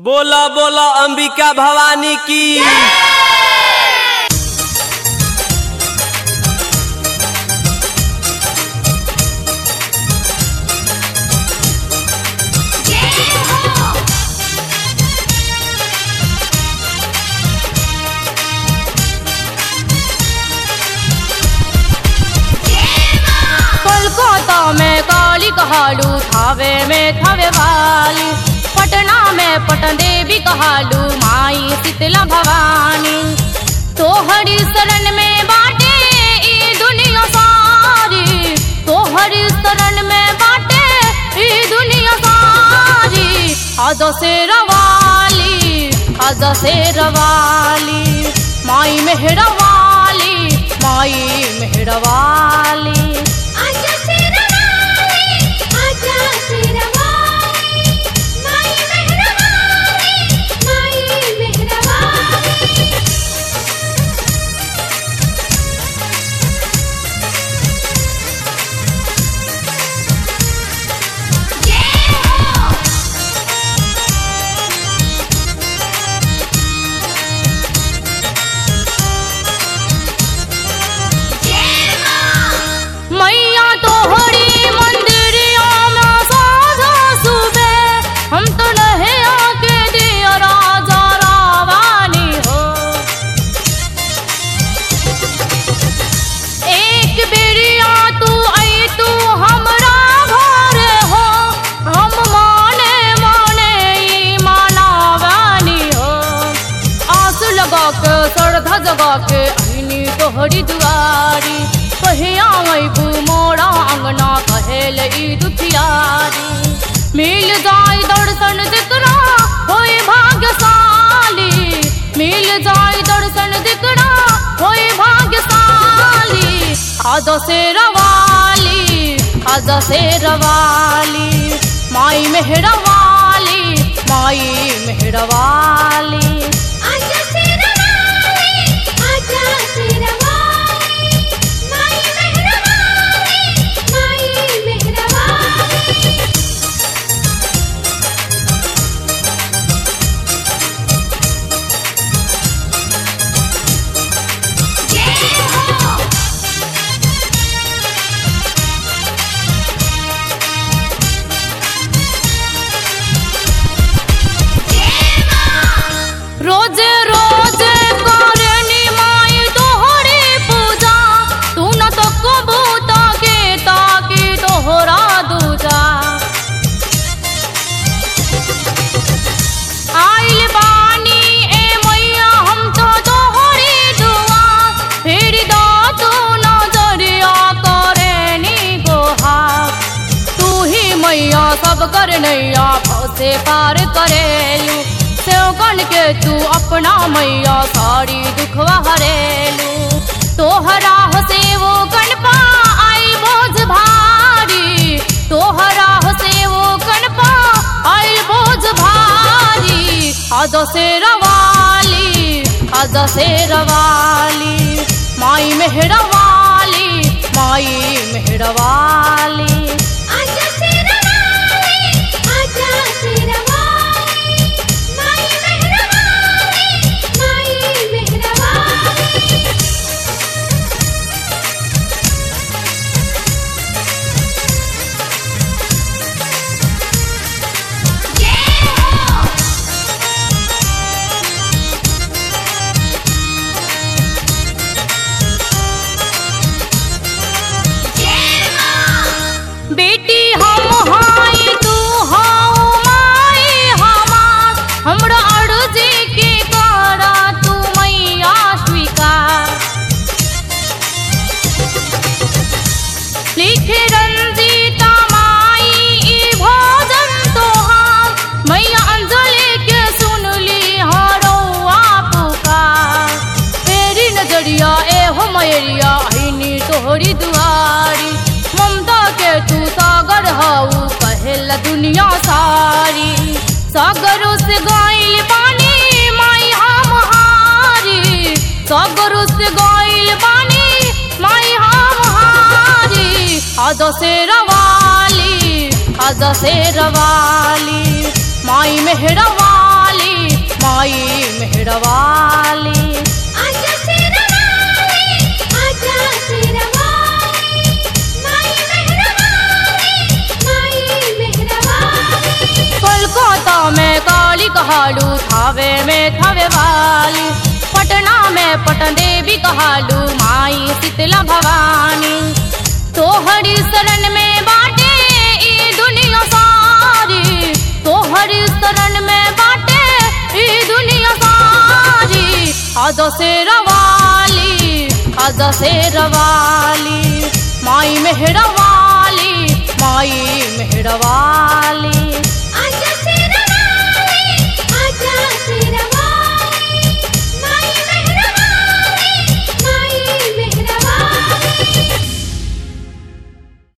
बोला बोला अंबिका भवानी की कोलकाता में काली कहालू थावे में थावे वाली पटना में पटन देवी कहालू माई शीतला भवानी तोहरी शरण में बाटे ई दुनिया सारी तोहरी शरण में बाटे ई दुनिया सारी आज से रवाली आज से रवाली माई मेहरवाली माई मेहरवाली आजा शेरवाली आजा शेरवाली माई मेहरबानी माई मेहरबानी जय हो जय मां मैया तोहरी मंदिरिया में साझा सुबे हम तो नहीं आके दिया राजा रावानी हो एक बेरिया तू आई तू हमरा घर हो हम माने माने ई मानावानी हो आस लगा के श्रद्धा जगा के अहिनी तोहरी दुआरी कहिया अबू मोरा अंगना कहेल ई दुखियारी मिल जाई दर्शन दिकरा होई भाग्यशाली मिल जाई दर्शन दिकरा होई भाग्यशाली आज से रवाली आज से रवाली माई मेहरवाली माई मेहरवाली आजा शेरवाली आजा शेरवाली माई मेहरबानी माई मेहरबानी जय हो जय मां रोज रोज करनी माई तोहरी पूजा तू न तो कबूता के ताकी तोहरा दूजा आइल बानी ए मैया हम तो तोहरी दुआ फिर दा तू नजरिया करेनी गोहा तू ही मैया सब कर नैया से पार करेलू सेवकन के तू अपना मैया सारी दुखवा हरेलू तोहरा से वो गणपा आई बोझ भारी तोहरा से वो गणपा आई बोझ भारी आज से रवाली आज से रवाली माई मेहरवाली माई मेहरवाली आजा शेरवाली आजा शेरवाली माई मेहरबानी माई मेहरबानी जय हो जय मां बेटी हम हाई तू हाउ माई हमार हमरा अर्जी के करा तू मैया स्वीकार लिखे रंजीता माई ई भोजन तोहार मैया अंजलि के सुनली हरौआ पुकार तेरी नजरिया ए हो मैरिया आईनी तोहरी दुआरी ममता के तू सागर हाउ कहेला दुनिया सारी सागर से गाइल पानी माई हम हारी सागर से गाइल पानी माई हम हारी आज से रवाली आज से रवाली माई मेहरवाली मेहरवाली आजा शेरवाली आजा शेरवाली माई मेहरवाली माई मेहरवाली कोलकाता में काली कहालू थावे में थावे वाली पटना में पटन देवी कहालू माई शीतला भवानी तोहरी शरण में बाटे ई दुनिया सारी तोहरी शरण में बाटे ई दुनिया सारी आजा से रवाली आजा से रवाली माई मेहरवाली माई मेहरवाली